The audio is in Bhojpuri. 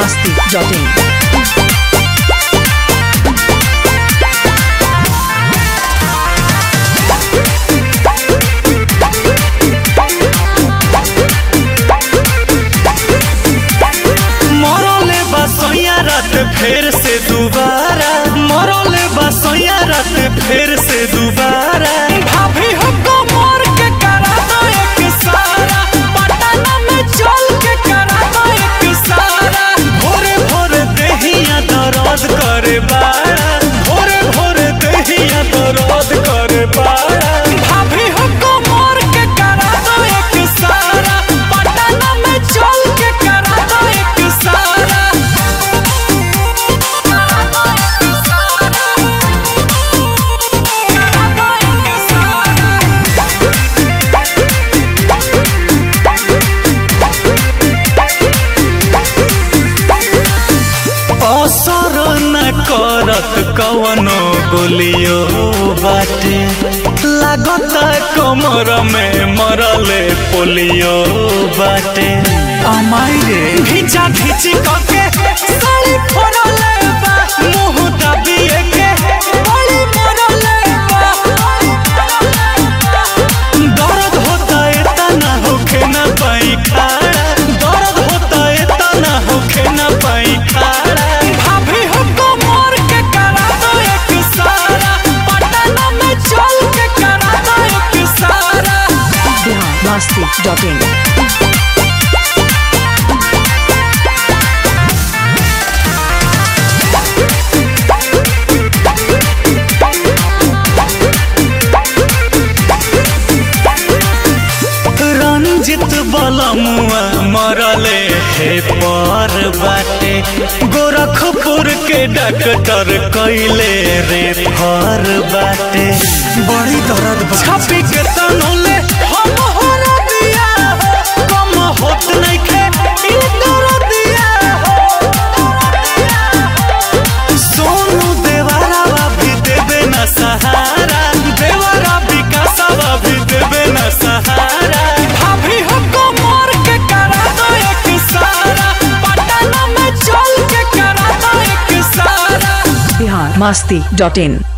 masti.in. मरले बसैया रात फेर से दोबारा मरले बसैया रात फेर से दोबारा भाभी हो कमर के करा दो एक सारा पटना में चल के करा दो एक सारा भोरे भोरे देहिया दर्द करे बाड़ा भोरे भोरे देहिया दर्द करे बाड़ा भाभी हो कमर के करा दो एक सारा पटना में चल के करा दो एक सारा असर न करत कवनो गोलियो बाटे लागत कमर में मरले पोलियो बाटे अमाई रे घिचा घिची कके साड़ी फोड़ले बा मुंह दबिए के बड़ी मरले बा दर्द होता है तना होखे न पाई खाड़ा दर्द होता है तना होखे न पाई खाड़ा भाभी हो कमर के करा दो एक सारा पटना में चल के करा दो एक सारा Bihar masti.in. रंजित बलमुआ मरले हे पर बाटे गोरखपुर के डॉक्टर कैले रे फर बाटे बड़ी दर्द छापी के तनोले हम हर दिया हो कम होत नइखे ई दर्दिया हो सोनू देवरा भी देवे न सहारा देवरा विकासवा भी देवे न सहारा भाभी हो कमर के करा दो एक सारा पटना में चल के करा दो एक सारा Bihar masti.in.